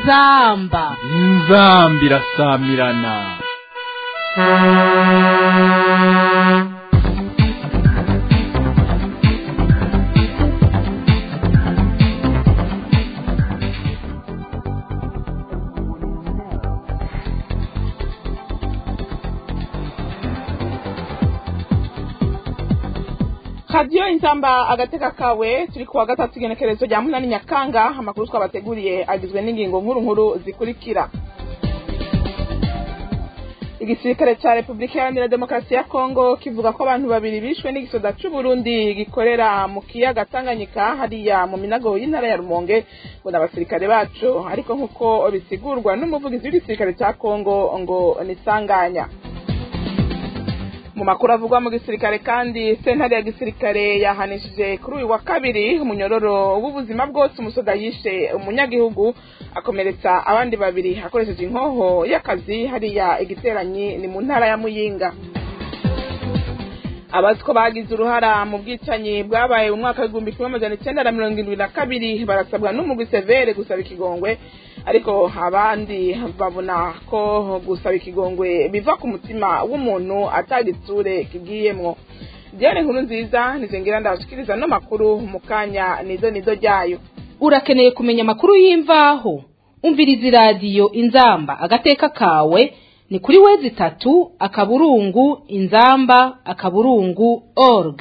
inzamba inzamba irasamirana radiyo inzamba agateka kawe turi kuwa gatatu igenekerezo rya munani nyakanga amakuru twabateguriye agizwe n'ingingo nkuru nkuru zikurikira igisirikare cya repubulika iharanira demokarasi ya kongo kivuga ko abantu babiri bishwe n'igisoda c'uburundi gikorera mu kiyaga tanganyika hariya mu minago y'intara ya rumonge ngo ni abasirikare bacu ariko nk'uko bisigurwa n'umuvugizi w'igisirikare cya kongo ngo ni sanganya mu makuru avugwa mu gisirikare kandi sentare ya gisirikare yahanishije kuri uyu wa kabiri umunyororo w'ubuzima bwose umusoda yishe umunyagihugu akomeretsa abandi babiri akoresheje inkoho y'akazi hariya igiteranyi ni mu ntara ya muyinga abaziko bagize uruhara mu bwicanyi bwabaye mu mwaka w'igihumbi kimwe amajana icyenda na mirongo irindwi na kabiri barasabwa n'umugwi severe gusaba ikigongwe ariko abandi babona ko gusaba ikigongwe biva ku mutima w'umuntu atagitsure kigiyemwo diane nkuru nziza nizingira ndabashikiriza no makuru mu kanya nizo nizo ryayo urakeneye kumenya amakuru y'imvaho umviriza iradiyo inzamba agateka kawe ni kuri wezi itatu akaburungu inzamba akaburungu org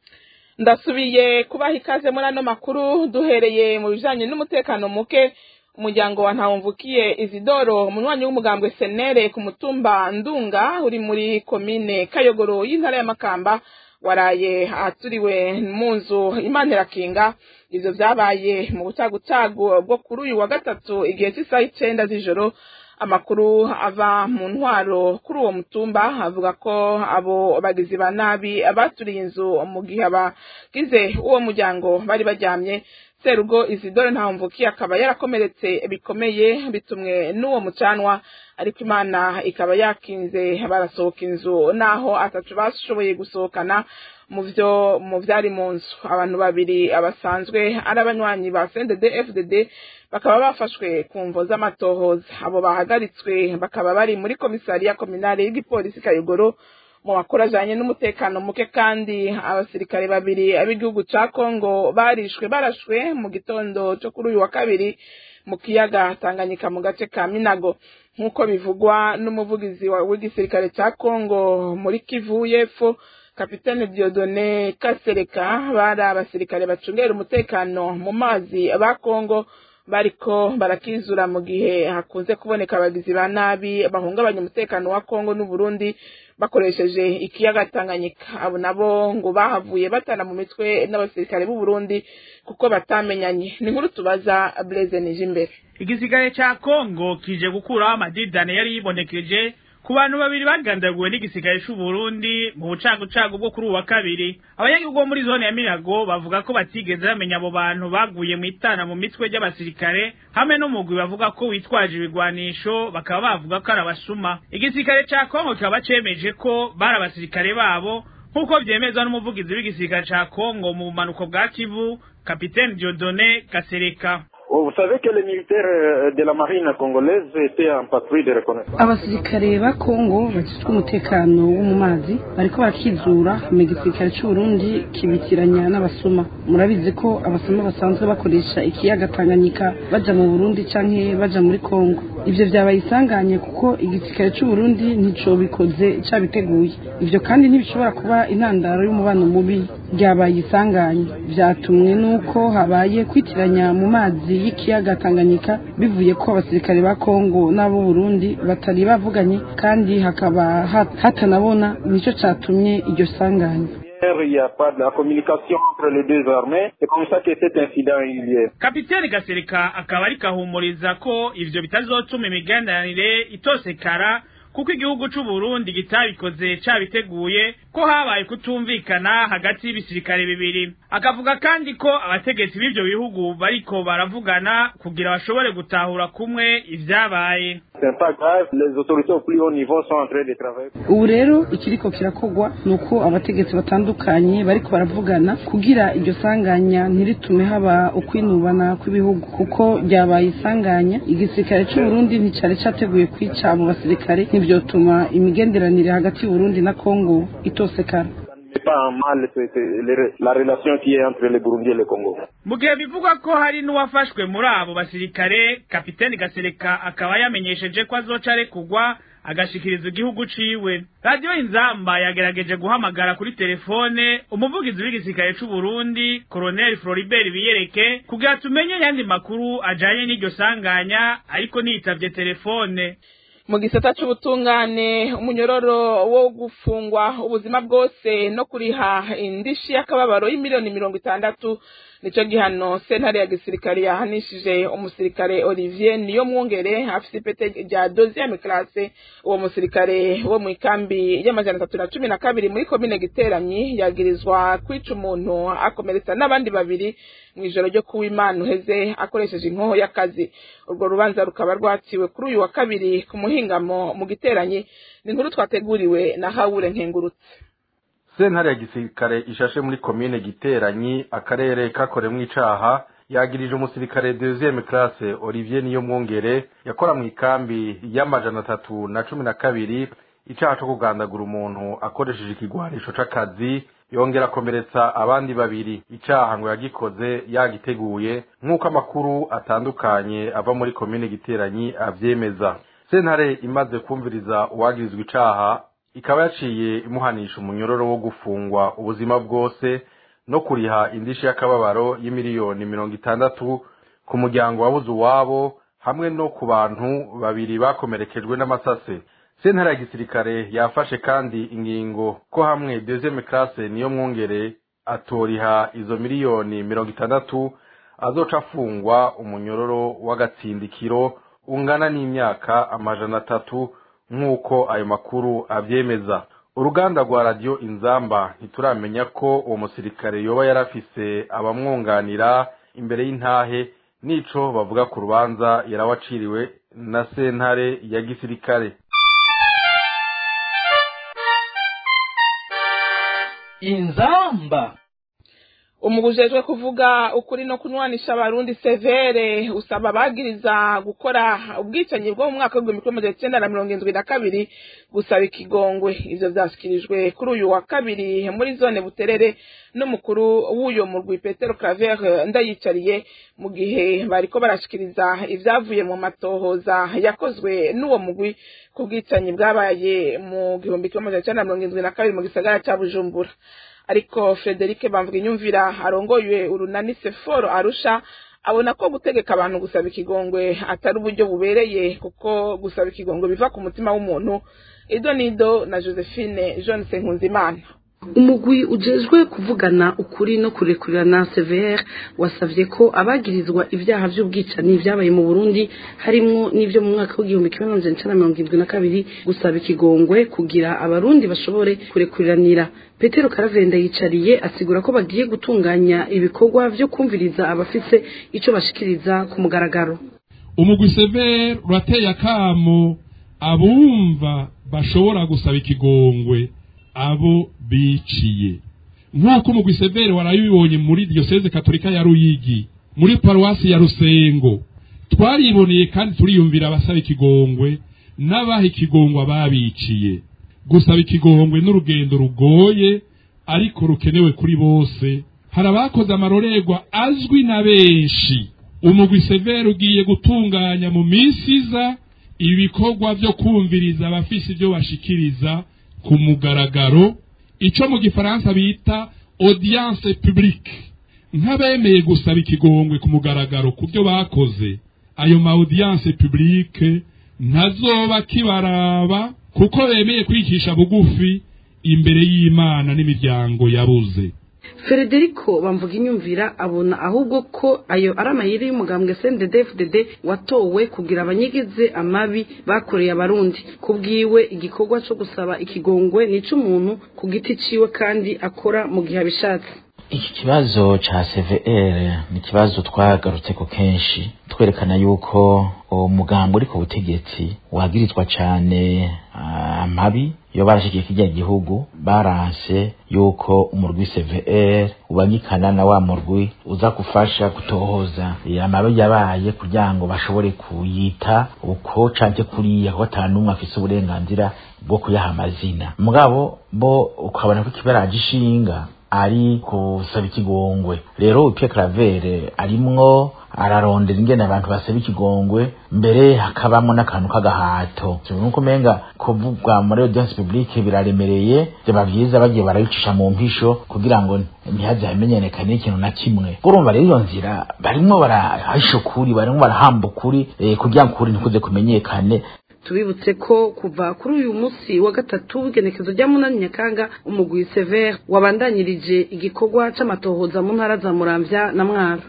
ndasubiye kubaha ikaze muri ano makuru duhereye mu bijanye n'umutekano muke umuryango wa ntawumvukiye izidoro umunywanyi w'umugambwe senere ku mutumba ndunga uri muri komine kayogoro y'intara ya makamba waraye aturiwe mu nzu imana irakinga ivyo vyabaye mu butagucagu bwo kuri uyu wa gatatu igihe cy'isaha icenda z'ijoro amakuru ava mu ntwaro kuri uwo mutumba avuga ko abo bagizi ba nabi baturiye inzu mu gihe abagize uwo muryango bari baryamye serugo izidore ntawumvukiye akaba yarakomeretse bikomeye bitumwe n'uwo mucanwa ariko imana ikaba yakinze barasohoka inzu naho atatu bashoboye gusohokana mu byo mu byari mu nzu abantu babiri abasanzwe ari abanywanyi ba CNDD FDD bakaba bafashwe ku mvo z'amatohoza abo bahagaritswe bakaba bari muri komisariya kominale y'igipolisi Kayogoro mu makuru ajanye n'umutekano muke kandi abasirikare babiri ab'igihugu ca Kongo barishwe barashwe mu gitondo cyo kuri uyu wa kabiri mu kiyaga Tanganyika mu gace ka Minago nk'uko bivugwa n'umuvugizi w'igisirikare ca Kongo muri Kivu y'Epfo kapitene Diodone Kasereka bari abasirikare bacungera umutekano mu mazi ba Kongo bariko barakizura mu gihe hakunze kuboneka abagizi ba nabi bahungabanya umutekano wa Kongo n'u Burundi bakoresheje ikiyaga Tanganyika abo nabo ngo bahavuye batana mu mitwe n'abasirikare b'u Burundi kuko batamenyanye ni nkuru tubaza Blaise Nijimbere igisigare ca Kongo kije gukuraho amadidane yari yibonekeje ku bantu babiri bagandaguwe n'igisigare c'u Burundi mu bucagucagu bwo kuri uwa kabiri abanyagihugu bo muri zone ya Minago bavuga ko batigeze bamenya abo bantu baguye mu itana mu mitwe ry'abasirikare hamwe n'umugwi bavuga ko witwaje ibigwanisho bakaba bavuga ko ari abasuma igisirikare ca Kongo kikaba cemeje ko bari abasirikare babo nk'uko vyemezwa n'umuvugizi w'igisirikare ca Kongo mu bumanuko bwa Kivu kapitene Dieudonné Kasereka Vous savez que les militaires de la marine congolaise étaient en patrouille de reconnaissance. abasirikare ba kongo bajejwe umutekano wo mu mazi bariko barakizura mu gisirikare c'uburundi kibitiranya n'abasuma murabizi ko abasuma basanzwe bakoresha ikiyaga tanganyika baja mu burundi canke baja muri kongo ivyo vyabaye isanganye kuko igisirikare c'uburundi ntico bikoze cabiteguye ivyo kandi ntibishobora kuba intandaro y'umubano mubi ryabaye isanganye vyatumwe n'uko habaye kwitiranya mu mazi y'ikiyaga Tanganyika bivuye ko abasirikare ba Kongo n'abo Burundi batari bavuganye kandi hakaba hat- hatanabona nico catumye iryo sanganya Il n'y a pas de la communication entre les deux armées. C'est comme ça que cet incident a eu lieu. kapiteni gasereka akaba ariko ahumuriza ko ivyo bitazotuma imigenderanire itosekara kuko igihugu c'u Burundi kitabikoze cabiteguye ko habaye kutumvikana hagati y'ibisirikare bibiri akavuga kandi ko abategetsi b'ivyo bihugu bariko baravugana kugira bashobore gutahura kumwe ivyabaye c'est pas grave. Les autorités au plus haut niveau sont en train de travailler. ubu rero ikiriko kirakogwa ni uko abategetsi batandukanye bariko baravugana kugira iryo sanganya ntiritume haba ukwinubana kw'ibihugu kuko ryabaye isanganya igisirikare c'uburundi nticari categuye kwica abo basirikare ntivyotuma imigenderanire hagati y'uburundi na kongo itosekara Ça ne met pas en mal c'est- c'est les- la relation qui est entre le Burundi et le Congo. mu gihe bivugwa ko hari n'uwafashwe muri abo basirikare kapiteni gasereka akaba yamenyesheje ko azoca arekugwa agashikiriza igihugu ciwe radiyo inzamba yagerageje guhamagara kuri telefone umuvugizi w'igisirikare c'uburundi koroneli floribert biyereke kugira tumenye yandi makuru ajanye n'iryo sanganya ariko ntiyitavye telefone mu gisata c'ubutungane umunyororo wo gufungwa ubuzima bwose no kuriha indishi y'akababaro y'imiliyoni mirongo itandatu nico gihano sentare ya gisirikare yahanishije umusirikare olivier niyo mwungere afise ipete rya deuxième classe uwo musirikare wo mw'ikambi y'amajana atatu na cumi na kabiri muri komine giteranyi yagirizwa kwica umuntu akomeretsa n'abandi babiri mw'ijoro ryo kuw'imana uheze akoresheje inkoho y'akazi urwo rubanza rukaba rwaciwe kuri uyu wa kabiri ku muhingamo mu giteranyi ni inkuru twateguriwe na hawure nkengurutse sentare ya gisirikare ishashe muri komine giteranyi akarere kakoremwo icaha yagirije umusirikare deuxième classe olivier niyo mwongere yakora mu ikambi y'amajana atatu na cumi na kabiri icaha co kugandagura umuntu akoresheje ikigwanisho c'akazi yongera akomeretsa abandi babiri icaha ngo yagikoze yagiteguye nk'uko amakuru atandukanye ava muri komine giteranyi avyemeza sentare imaze kumviriza uwagirizwa icaha ikaba yaciye imuhanisha umunyororo wo gufungwa ubuzima bwose no kuriha indishi y'akababaro y'imiliyoni mirongo itandatu ku muryango wabuze uwabo hamwe no ku bantu babiri bakomerekejwe n'amasase sentare ya gisirikare yafashe kandi ingingo ko hamwe deuxième classe niyo mwongere atoriha izo miliyoni mirongo itandatu azoca afungwa umunyororo w'agatsindikiro ungana n'imyaka amajana atatu nk'uko ayo makuru avyemeza uruganda rwa radiyo inzamba ntituramenya ko uwo musirikare yoba yarafise abamwunganira imbere y'intahe n'ico bavuga ku rubanza yarawaciriwe na sentare ya gisirikare inzamba umugujejwe kuvuga ukuri no kunwanisha abarundi severe usaba abagiriza gukora ubwicanyi bwo mu mwaka w'igihumbi kimwe magana cyenda na mirongo indwi na kabiri gusaba ikigongwe ivyo vyashikirijwe kuri uyu wa kabiri muri zone buterere n'umukuru w'uyo murwi petero claver ndayicariye mu gihe bariko barashikiriza ivyavuye mu matohoza yakozwe n'uwo mugwi ku bwicanyi bwabaye mu gihumbi kimwe magana cyenda na mirongo indwi na kabiri mu gisagara ca bujumbura ariko Frederic bamvuga inyumvira arongoye urunani seforo arusha abona ko gutegeka abantu gusaba ikigongwe atari uburyo bubereye kuko gusaba ikigongwe biva ku mutima w'umuntu ido nido na josephine john nkunzimana umugwi ujejwe kuvugana ukuri no kurekurana severe wasavye ko abagirizwa ivyaha vy'ubwicanyi vyabaye mu burundi harimwo n'ivyo mu mwaka w'igihumbi kimwe n'amajana icenda na mirongo irindwi na kabiri gusaba ikigongwe kugira abarundi bashobore kurekuriranira petero karavenda yicariye asigura ko bagiye gutunganya ibikorwa vyo kumviriza abafise ico bashikiriza ku mugaragaro umugwi severe urateye akamo abumva bashobora gusaba ikigongwe abo biciye nk'uko umugwi severe warayibonye muri diyoseze katolika ya ruyigi muri paruwasi ya rusengo twariboneye kandi turiyumvira abasaba ikigongwe n'abaha ikigongwe ababiciye gusaba ikigongwe n'urugendo rugoye ariko rukenewe kuri bose hari abakoze amarorerwa azwi na benshi umugwi severe ugiye gutunganya mu minsi iza ibikorwa byo kumviriza abafise ibyo bashikiriza ku mugaragaro ico mu gifaransa bita audience publique nk'abemeye gusaba ikigongwe ku mugaragaro ku byo bakoze ayo ma audience publique ntazoba kibaraba kuko bemeye kwicisha bugufi imbere y'imana n'imiryango yabuze Federico bamvuga inyumvira abona ahubwo ko ayo ari amayeri y'umugambwe CNDD-FDD watowe kugira abanyigize amabi bakoreye abarundi kubwiwe igikorwa cyo gusaba ikigongwe nico umuntu ku giti ciwe kandi akora mu gihe abishatse iki kibazo ca CVR ni ikibazo twagarutse ko kenshi twerekana yuko umugambo uri ku butegetsi wagirizwa cane amabi iyo barashikiye kirya gihugu baranse yuko umurwi CVR ubangikana na wa murwi uza gufasha gutohoza amabi yabaye kugira ngo bashobore kuyita uko canke kuriya kuko ata n'umwe afise uburenganzira bwo kuyaha amazina mugabo bo ukabona ko ikibaraje ishinga ari kusaba ikigongwe rero Pierre Claver arimwo ararondera ingene abantu basaba ikigongwe mbere hakabamo n'akantu k'agahato nuko umenga kuvuga muri audience publique biraremereye byaba byiza bagiye barabicisha mu mpisho kugira ngo ntihaze hamenyekane ikintu na kimwe urumva rero iyo nzira barimwo barahisha ukuri barimwo barahamba ukuri eh, kugira ngo ukuri ntikuze kumenyekane tubibutse ko kuva kuri uyu munsi wa gatatu w'igenekezo rya munani nyakanga umugwi severe wabandanyirije igikorwa c'amatohoza mu ntara za muramvya na mwaro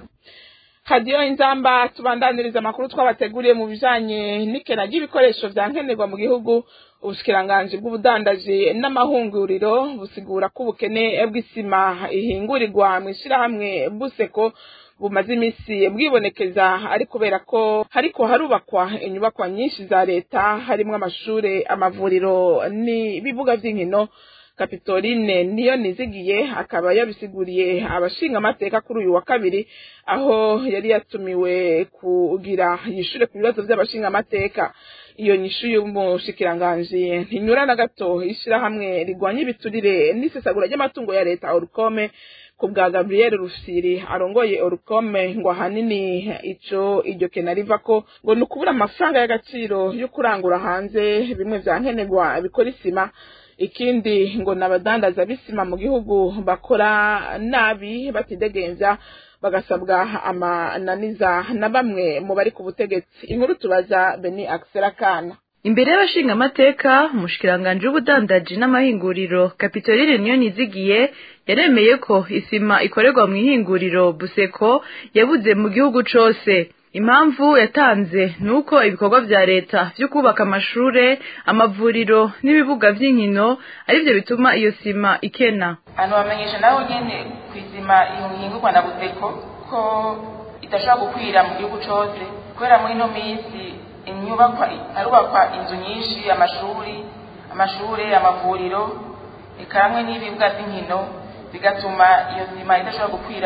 hadiyo inzamba tubandaniriza amakuru twabateguriye mu bijanye n'ikena ry'ibikoresho vya nkenerwa mu gihugu ubushikiranganji bw'ubudandaji n'amahunguriro busigura ko ubukene bw'isima ihingurirwa mw'ishirahamwe buseko bumaze iminsi bwibonekeza ari kubera ko hariko harubakwa inyubakwa nyinshi za leta harimwo amashure amavuriro n'ibibuga vy'inkino kapitoline niyo nizigiye akaba yabisiguriye abashinga amateka kuri uyu wa kabiri aho yari yatumiwe kugira yishure ku bibazo vy'abashinga amateka iyo nyishu y'umushikiranganji ntinyura na gato ishirahamwe rigwanya ibiturire n'isesagura ry'amatungo ya leta orukome ku bwa Gabriel Rufsiri arongoye Orukome ngo ahanini ico iryo kena riva ko ngo ni ukubura amafaranga y'agaciro yo kurangura hanze bimwe vya nkenerwa bikora isima ikindi ngo n'abadandaza b'isima mu gihugu bakora nabi batidegenza bagasabwa amananiza na bamwe mu bari ku butegetsi inkuru tubaza Beni Axel Kana imbere y'abashinga amateka umushikiranganje w'ubudandaji n'amahinguriro kapitoline niyo nizigiye yaremeye ko isima ikorerwa mu ihinguriro buseko yabuze mu gihugu cose impamvu yatanze ni uko ibikorwa vya leta vyo kubaka amashure amavuriro n'ibibuga vy'inkino arivyo bituma iyo sima ikena hano bamenyesha nawe nyene ku isima ihingurwa na buseko ko idashobora gukwira mu gihugu cose kubera muri ino minsi inyubakwa harubakwa inzu nyinshi amashuri amashure amavuriro eka hamwe n'ibibuga by'inkino bigatuma iyo sima idashobora gukwira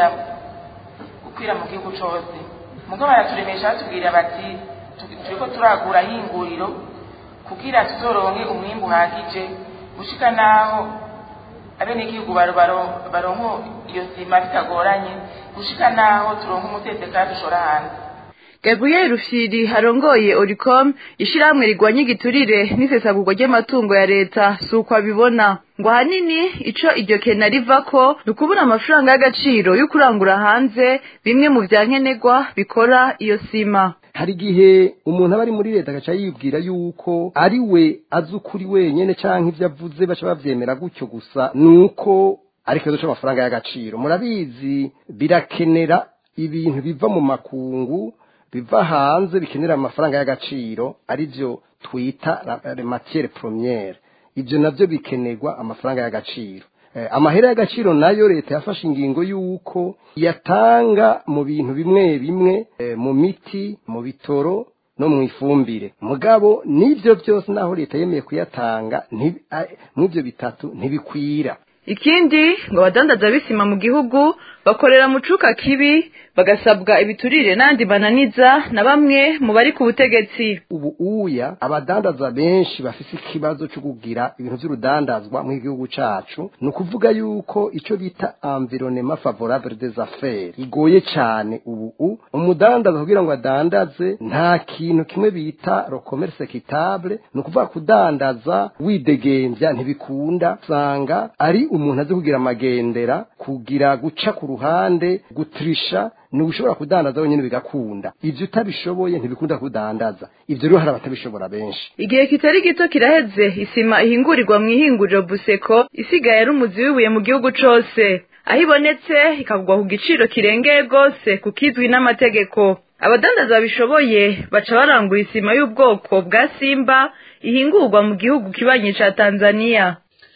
gukwira mu gihugu cose mugabo baraturemesha batubwira bati turiko turagura hinguriro kugira tuzoronke umwimbu uhagije gushika naho abenegihugu baronko iyo sima bitagoranye gushika naho turonka umutesekara dushora hanze Gabriel Rufyiri arongoye Oricom ishirahamwe rigwanya igiturire n'isesagurwa ry'amatungo ya leta suko abibona ngo ahanini ico iryo kena rivako ni ukubura amafaranga y'agaciro yo kurangura hanze bimwe mu vya nkenerwa bikora iyo sima hari igihe umuntu aba ari muri leta agaca yibwira yuko ari we azi ukuri wenyene canke ivyo avuze baca bavyemera gutyo gusa nuko ari ikibazo c'amafaranga y'agaciro murabizi birakenera ibintu biva mu makungu biva hanze bikenera amafaranga y'agaciro arivyo twita matiere premiere ivyo navyo bikenerwa amafaranga y'agaciro amahera y'agaciro nayo leta yafashe ingingo y'uko yatanga mu bintu bimwe bimwe mu miti mu bitoro no mu ifumbire mugabo n'ibyo byose naho leta yemeye kuyatanga n'ibyo bitatu ntibikwira ikindi ngo abadandaza b'isima mu gihugu bakorera mu cuka kibi bagasabwa ibiturire n'andi bananiza na bamwe mu bari ku butegetsi ubu uya abadandaza benshi bafise ikibazo cyo kugira ibintu by'urudandazwa mu gihugu cacu ni ukuvuga yuko ico bita environnement favorable des affaires igoye cyane ubu umudandaza kugira ngo adandaze nta kintu kimwe bita le commerce équitable ni ukuvuga kudandaza widegembya ntibikunda usanga ari umuntu azi kugira amagendera kugira guca ku ruhande gutrisha ni ushobora kudandaza wenyine bigakunda ivyo utabishoboye ntibikunda kudandaza ivyo rero hari abatabishobora benshi igihe kitari gito kiraheze isima ihingurirwa mu ihinguriro buseko isigaye ari umuzi w'ibuye mu gihugu cose aho ibonetse ikagurwa ku giciro kirengeye rwose kukizwi n'amategeko abadandaza babishoboye baca barangura isima y'ubwoko bwa simba ihingurwa mu gihugu kibanyi ca tanzaniya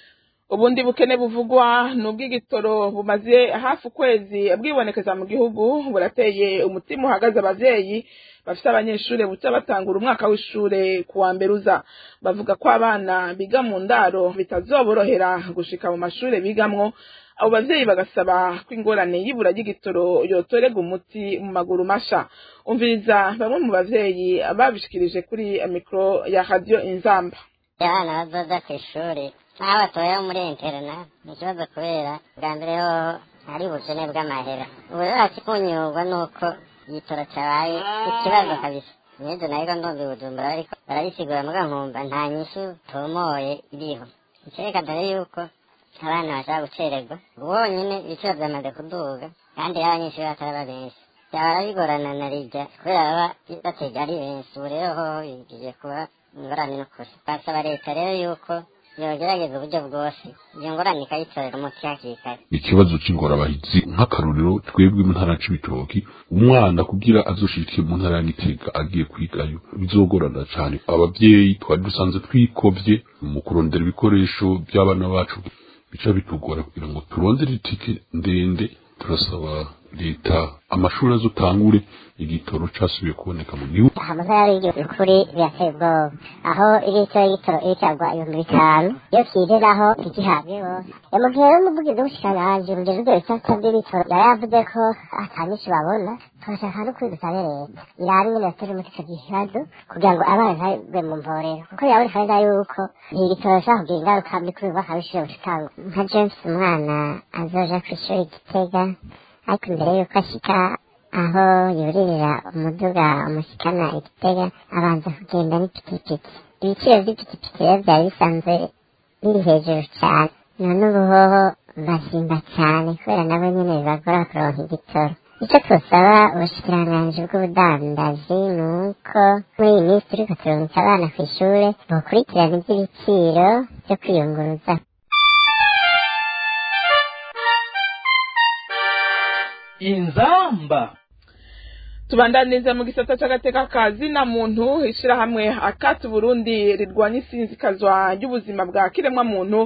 ubundi bukene buvugwa ni ubw'igitoro bumaze hafi ukwezi bwibonekeza mu gihugu burateye umutima uhagaze abavyeyi bafite abanyeshuri buca batangura umwaka w'ishure ku wa mbere uza bavuga ko abana biga mu ndaro bitazoborohera gushika mu mashure bigamwo abo bavyeyi bagasaba ko ingorane y'ibura ry'igitoro yotorega umuti mu maguru masha umviriza bamwe mu bavyeyi babishikirije kuri mikro ya radio inzamba abana bazoza ku ishuri nk'aho batoye muri interna ni ikibazo kubera bwa mbere ho hari ubukene bw'amahera ubu rero hasi kunyurwa nuko igitoro cyabaye ikibazo kabisa n'ibyo nabwo ndumva bujumbura ariko barabisigura muga nkumva nta nyishu tomoye iriho icyerekana dore yuko abana bashaka gucererwa bonyine ibiciro byamaze kuduga kandi abanyeshuri bataraba benshi byahora bigorana na rijya kubera baba batega ari benshi ubu rero ho bigiye kuba ingorane n'ukuri basaba leta rero yuko yogerageza uburyo bwose iyo ngorane ikayitorera umuti hakiri kare ikibazo cy'ingorabahizi nk'akarorero twebwe mu ntara c'ibitoki umwana kugira azoshike mu ntara ya gitega agiye kwigayo bizogorana cyane abavyeyi twari dusanzwe twikovye mu kurondera ibikoresho by'abana bacu bica bitugora kugira ngo turondere itike ndende turasaba leta amashuri azotangure igitoro casubiye kuboneka mu gihugu amasaha yari igihe ukuri birateye ubwoba aho igitoro y'igitoro iri cyagwa ibihumbi bitanu iyo kireraho ntigihabwe bose mu gihe rero umuvugizi w'ubushikiranganji urugero rw'ibisata by'ibitoro yari yavuze ko ata nyinshi babona turashaka no kuri dusabe leta iraba ingene batera umuti ico kibazo kugira ngo abana ntagwe mu mvorero kuko biraboneka neza yuko iki gitoro gishobora kugira ingaruka mbi kuri bubaka b'ishure bushikangwa nka james umwana azoja kw'ishuri gitega ariko imbere yuko ashika aho yuririra umuduga umushikana igitega abanza kugenda n'ipikipiki ibiciro by'ipikipiki rero byari bisanzwe biri hejuru cyane none ubu hoho basimba cyane kubera nabo nyene bibagora kuronka igitoro icyo twosaba ubushikiranganji bw'ubudandaji ni uko muri iyi minsi turiko turungika abana ku ishure bokurikirana ivy'ibiciro vyo kwiyunguruza inzamba tubandaniza mu gisata c'agateka ka zina muntu ishirahamwe akati burundi rirwanya isinzikazwa ry'ubuzima bwa kiremwa muntu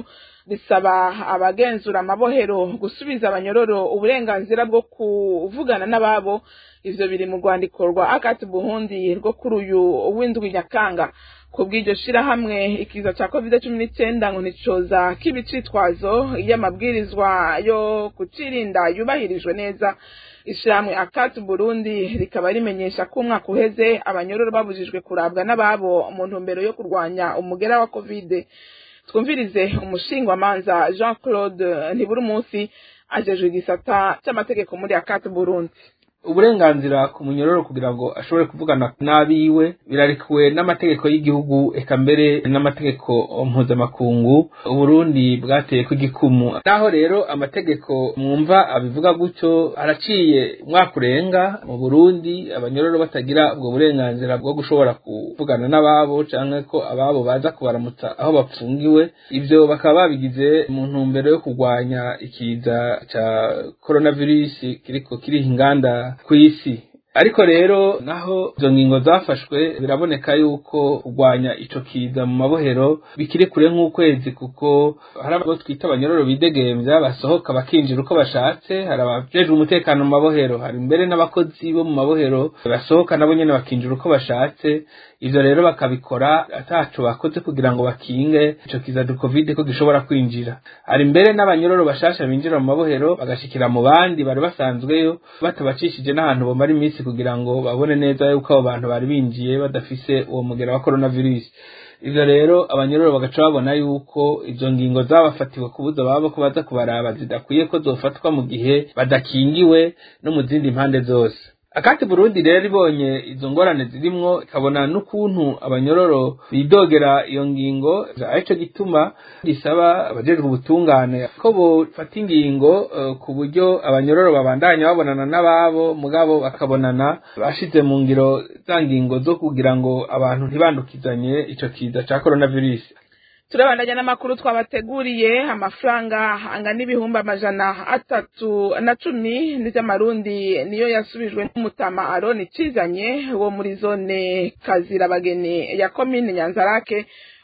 risaba abagenzura amabohero gusubiza abanyororo uburenganzira bwo kuvugana n'ababo ivyo biri mu rwandiko rwa akati burundi rwo kuri uyu w'indwi nyakanga ku bw'iryo shirahamwe ikiza ca covid cumi n'icenda ngo nticoza k'ibicitwazo iyo amabwirizwa yo kucirinda yubahirijwe neza ishirahamwe akati burundi rikaba rimenyesha ko umwaka uheze abanyororo babujijwe kurabwa n'ababo mu ntumbero yo kurwanya umugera wa covid twumvirize umushingwamanza jean claude ntiburi munsi ajejwe igisata c'amategeko muri akati burundi uburenganzira ku munyororo kugira ngo ashobore kuvugana n'abiwe birarekuwe n'amategeko y'igihugu eka mbere n'amategeko mpuzamakungu uburundi bwateye ku igikumu naho rero amategeko mwumva abivuga gutyo araciye umwaka urenga mu burundi abanyororo batagira ubwo burenganzira bwo gushobora kuvugana n'ababo canke ko ababo baza kubaramutsa aho bapfungiwe ivyo bakaba babigize mu ntumbero yo kurwanya ikiza ca coronavirus kiriko kiriha inganda kw'isi ariko rero naho izo ngingo zafashwe biraboneka yuko kurwanya ico kiza mu mabohero bikiri kure nk'ukwezi kuko hari abo twita abanyororo bidegemvya basohoka bakinjira uko bashatse hari abajejwe umutekano mu mabohero hari mbere n'abakozi bo mu mabohero basohoka nabo nyene bakinjira uko bashatse ivyo rero bakabikora ataco bakoze kugira ngo bakinge ico kiza du covid ko gishobora kwinjira hari mbere n'abanyororo bashasha binjira mu mabohero bagashikira mu bandi bari basanzweyo batabacishije n'ahantu bomara iminsi kugira ngo babone neza yuko abo bantu bari binjiye badafise uwo mugera wa coronavirus ivyo rero abanyororo bagaca babona yuko izo ngingo zabafatiwe kubuza babo ko baza kubaraba zidakwiye ko zofatwa mu gihe badakingiwe no mu zindi mpande zose akati burundi rero ibonye izo ngorane zirimwo ikabona n'ukuntu abanyororo bidogera iyo ngingo arico gituma gisaba abajejwe ubutungane ko bofata ingingo uh, ku buryo abanyororo babandanya babonana n'ababo mugabo bakabonana bashize mu ngiro za ngingo zo kugira ngo abantu ntibandukizanye ico kiza ca coronavirus turabandanya n'amakuru twabateguriye amafaranga angana ibihumbi amajana atatu na cumi n'iby'amarundi niyo yasubijwe n'umutama aroni cizanye wo muri zone kazirabageni ya komine nyanzarake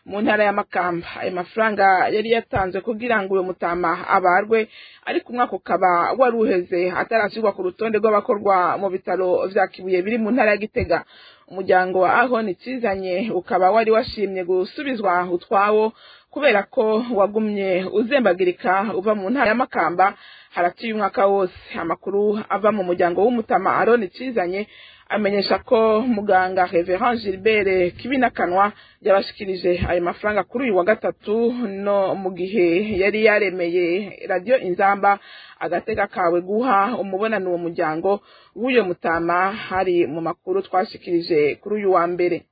mu ntara ya makamba ayo mafaranga yari yatanzwe kugira ngo uyo mutama abarwe ariko umwaka ukaba wari uheze atarashyirwa ku rutonde rw'abakorwa mu bitaro vya kibuye biri mu ntara ya gitega umuryango wa aho nicizanye ukaba wari washimye gusubizwa utwawo kubera ko wagumye uzembagirika uva mu ntara ya makamba haraciye umwaka wose amakuru ava mu muryango w'umutama aroni cizanye amenyesha ko muganga Reverend Gilbert Kibinakanwa yabashikirije ayo mafaranga kuri uyu wa gatatu no mu gihe yari yaremeye radio Inzamba agatega kawe guha umubonano uwo muryango w'uyo mutama hari mu makuru twashikirije kuri uyu wa mbere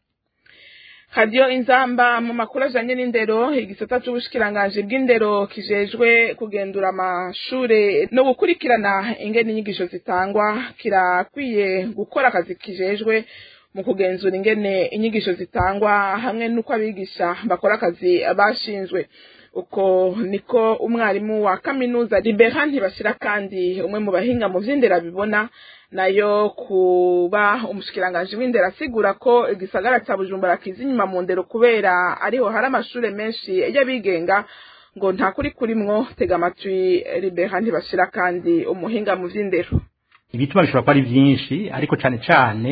Radio Inzamba mu makuru ajanye n'indero igisata c'ubushikiranganje bw'indero kijejwe kugendura amashure no gukurikirana ingene inyigisho zitangwa kirakwiye gukora akazi kijejwe mu kugenzura ingene inyigisho zitangwa hamwe n'uko abigisha bakora akazi bashinzwe uko niko umwarimu wa kaminuza Libera ntibashira kandi umwe mu bahinga mu vy'indera bibona nayo kuba umushikiranganje w'indera asigura ko igisagara ca Bujumbura kiza inyuma mu ndero kubera ariho hari amashure menshi y'abigenga ngo nta kuri kurimwo tega amatwi Libera ntibashira kandi umuhinga mu vy'indero ibituma bishobora kuba ari vyinshi ariko cane cane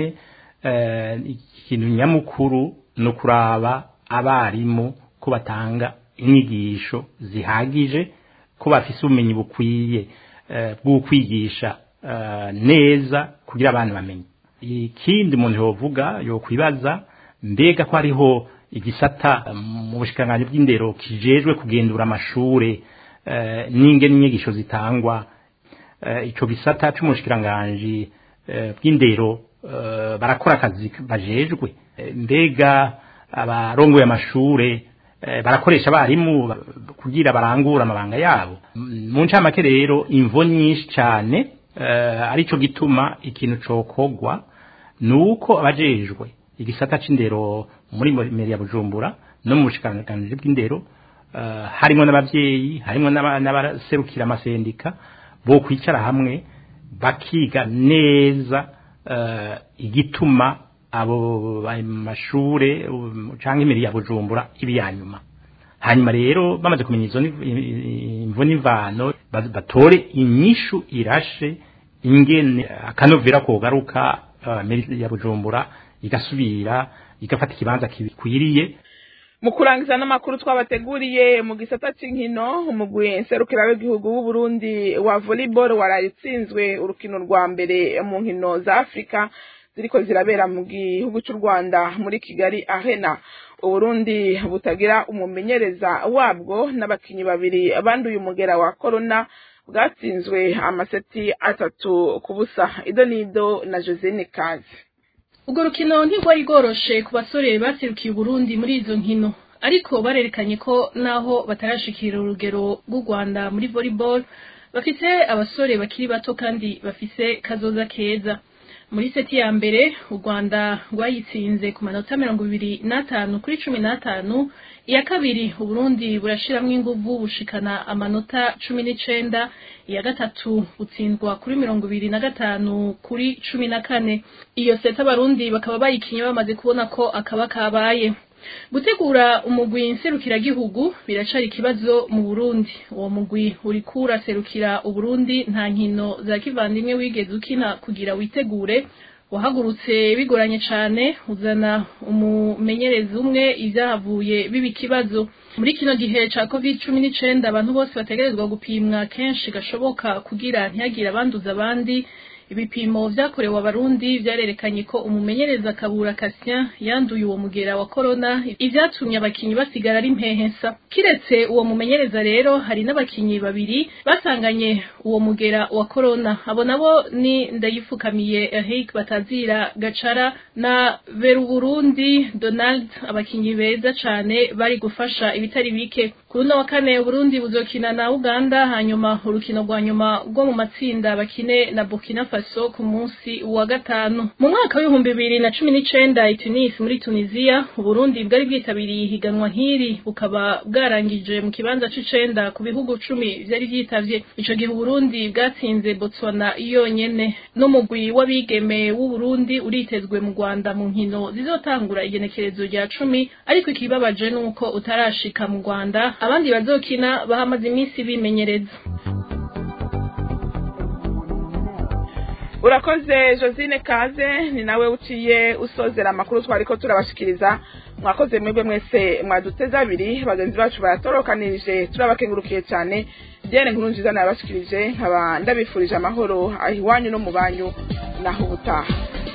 ikintu nyamukuru ni ukuraba abarimu ko batanga inyigisho zihagije ko bafise ubumenyi bukwiye bwo kwigisha neza kugira abantu bamenye ikindi umuntu yovuga yokwibaza mbega ko hariho igisata mu bushikanganje bw'indero kijejwe kugendura amashure n'ingene inyigisho zitangwa ico gisata c'umushikiranganje bw'indero barakora akazi bajejwe mbega abarongoye amashure barakoresha abarimu kugira barangura amabanga yabo mu ncamake rero imvo nyinshi cyane arico gituma ikintu cokogwa nuko abajejwe igisata c'indero muri meri ya Bujumbura no mu bushikanganje bw'indero harimo n'abavyeyi harimo n'abaserukira amasendika bo kwicara hamwe bakiga neza igituma abo mashure canke imiri ya Bujumbura ibi yanyuma hanyuma rero bamaze kumenya izo imvo n'imvano batore inyishu irashe ingene akanovera kogaruka meri ya Bujumbura igasubira igafata ikibanza kikwiriye mu kurangiza n'amakuru twabateguriye mu gisata cy'inkino umugwi nserukira w'igihugu w'u Burundi wa volleyball warayitsinzwe urukino rwa mbere mu nkino za Afrika ziriko zirabera mu gihugu cy'u Rwanda muri Kigali Arena Uburundi butagira umumenyereza wabwo n'abakinyi babiri abanduye umugera wa corona bwatsinzwe amaseti atatu ku busa idonido na Josine Kazi urwo rukino ntirwari rworoshe ku basore baserukiye Burundi muri izo nkino ariko barerekanye ko naho batarashikira urugero rw'u Rwanda muri volleyball bafite abasore bakiri bato kandi bafise kazoza keza muri seti ya mbere u Rwanda rwayitsinze ku manota mirongo ibiri n'atanu kuri cumi n'atanu iya kabiri uburundi burashiramwo inguvu bushikana amanota cumi n'icenda iya gatatu butsindwa kuri mirongo ibiri na gatanu kuri cumi na kane iyo seti abarundi bakaba bayikinye bamaze kubona ko akaba kabaye gutegura umugwi nserukiragihugu biracari ikibazo mu Burundi uwo mugwi uriko uraserukira Uburundi nta nkino za kivandimwe wigeze ukina kugira witegure wahagurutse bigoranye cane uzana umumenyerezi umwe ivyahavuye biba ikibazo muri kino gihe ca covid cumi n'icenda abantu bose bategerezwa gupimwa kenshi gashoboka kugira ntihagire abanduza abandi ibipimo vyakorewe abarundi vyarerekanye ko umumenyereza kabura Cassien yanduye uwo mugera wa corona ivyatumye abakinyi basigara ari mpehesa kiretse uwo mumenyereza rero hari n'abakinyi babiri basanganye uwo mugera wa corona abo nabo ni ndayifukamiye Eric Batazira Gacara na Veru Burundi Donald abakinyi beza cane bari gufasha ibitari bike kuri uno wa kane Burundi buzokina na Uganda hanyuma urukino rwa nyuma rwo mu matsinda bakine na Burkina Faso Faso ku munsi wa gatanu mu mwaka w'ibihumbi bibiri na cumi n'icenda i Tunis muri Tunisia Uburundi bwari bwitabiriye ihiganwa nk'iri bukaba bwarangije mu kibanza c'icenda ku bihugu cumi vyari vyitavye ico gihe Uburundi bwatsinze Botswana yonyene n'umugwi w'abigeme w'Uburundi uritezwe mu Rwanda mu nkino zizotangura igenekerezo rya cumi ariko ikibabaje nuko utarashika mu Rwanda abandi bazokina bahamaze iminsi bimenyereza urakoze josine kaze ni nawe uciye usozera amakuru twariko turabashikiriza mwakoze mwebwe mwese mwaduteze abiri bagenzi bacu baratorokanirije turabakengurukiye cyane diane nkuru nziza nabashikirije nkaba ndabifurije amahoro aho iwanyu no mu banyu naho ubutaha